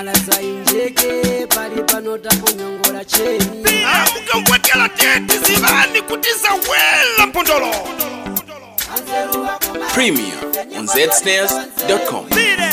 mala sainjeke pali pano tambonyongola cheni mukangwekela tete zivani kuti zawela mpondolo Anzeru wakoma Premier on zsnares.com.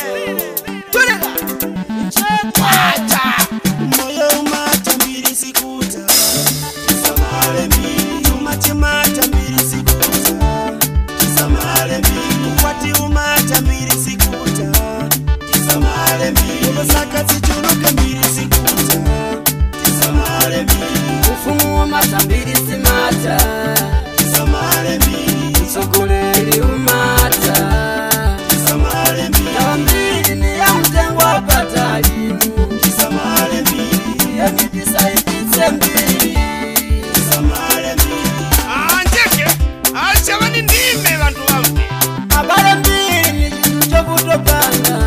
moyo umata mbiri sikuta tisamale mbiri umachemata mbiri sikuta tisamale mbiri ukwati umata mbiri sikuta tisamale mbiri ulosaka zichuluke mbiri sikuta tisamale mbiri ufumu wamatambiri simata tisamale mbiri mtsogoleri umata tisamale mbiri ndawa mbiri ni ya mtengo wapatalimu tisamale mbiri yamitisaiditse mbiri tisamale mbiri anjeke achavani ndime vantu vamwe abale mbiri ni chintu chokutopanga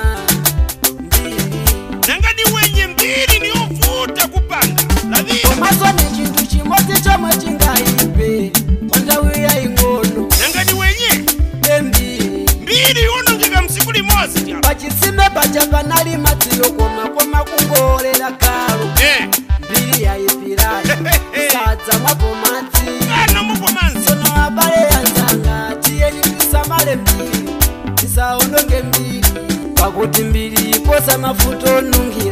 mbiri nanga ni wenye mbiri niyovuta kupanga lavira komaso ni chintu chimodzi chomwe chingaipe pandawi yaing'ono nanga ni wenye embiri mbiri yonongeka msiku limozi tyapa pachitsime pacha panali madziyo koma koma kungolera kalo Eh, mbiri yaipirana sadza mwapo madzi kana mukomanso sono abale yanzanga tiyeni tisamale mbiri tisaononge mbiri pakuti mbiri iposa mafuta onungira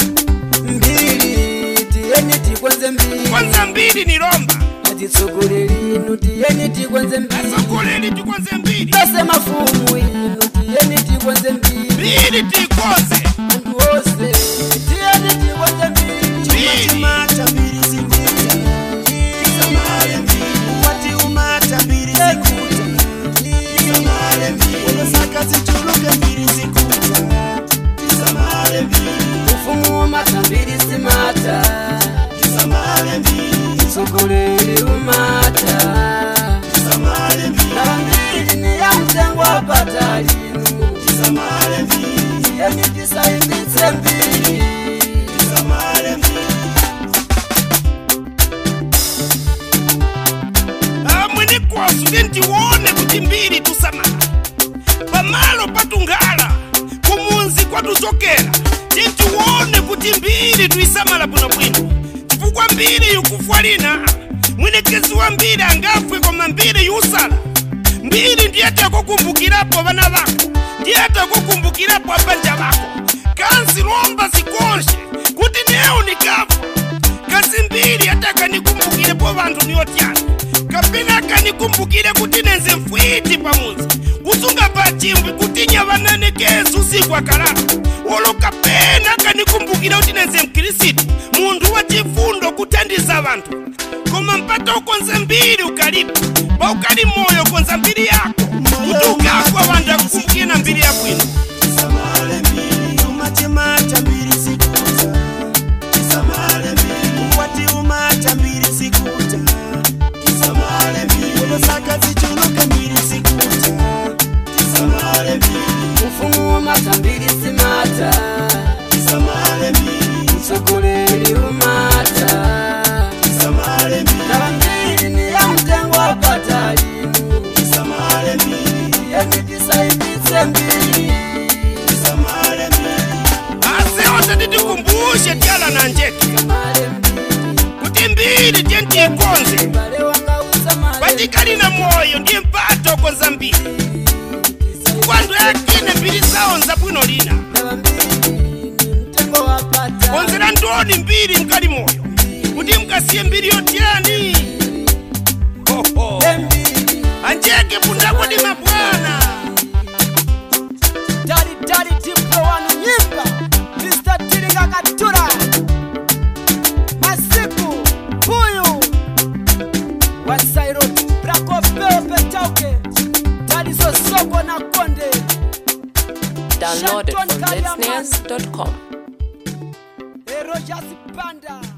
mbiri tiyeni tikwenze mbiri kwanza mbiri ni lomba atitsogoleri inu tiyeni tikwenze mbiri asogoleri tikwanze mbiri tose mafumu inu tiyeni tikwenze mbiri mbiri tikoze anthu ose tiyeni tikwenze mbiri mbiri umata mbiri sikuta tisamale mbiri ukwati umata mbiri sikuta tisamale mbiri ulosaka zichuluke mbiri sikuta tisamale mbiri ufumu wamatambiri simata tisamale mbiri mtsogoleri umata tisamale mbiri ndawa mbiri ni ya mtengo wapatalimu tisamale mbiri tiyeni tisaiditse mbiri tisamale mbiri amwene kwasu tentiwone kuti mbiri tusamala pamalo patungala kumunzi kwatuchokera tentiwone kuti mbiri tuisamala bwinobwino chifukwa mbiri yukufwa lina mwinekezi wa mbiri angafwe koma mbiri yusala mbiri ndiyetakukumbukirapo vana vako ndiyetakukumbukirapo abanja vako kansi lomba zikonshe kuti newo nikafa kasi mbiri atakanikumbukire vanthu niyotyana kapena akanikumbukire kuti nenze mfwiti pamuzi kusunga pa chimbwi kuti nyavananekezi usiku akalala olo kapena akanikumbukire kuti nenze mkirisitu munthu wa chifundo kuthandiza vanthu koma mpata ukonze mbiri ukalipo pa ukali moyo konza mbiri yako kuti ukagwa vanthu akukumbukire na mbiri yabwino tisamale mbiri umachemata mbiri sikuta tisamale mbiri ukwati umata mbiri sikuta tisamale mbiri ulosaka zichuluke mbiri sikuta tisamale mbiri ufumu wamatambiri simata tisamale mbiri mtsogoleri umata tisamale mbiri ndawa mbiri ni ya mtengo wapatalimu tisamale mbiri tiyeni tisaiditse mbiri tisamale mbiri aseonse titikumbushe tyala na njeke samale mbiri kuti mbiri tentiikonze bale wanga usamale patikali na moyo ndiye mpata ukonza mbiri kwandu yakine mbiri zaonza bwino lina ndawa mbiri ni mtengo wapata konzera ndoni mbiri mkali moyo kuti mkasiye mbiri yotyani Hoho. mbiri anjeke pundakodi mabwana Daddy, daddy, diplo wanu nyimba Mr. Tilinga Katura Masiku, Buyu Wasairo, Brakopeo Petauke Daddy Sosoko na Konde Download it Shanton from Kaliaman. zsnares.com. Erojas Panda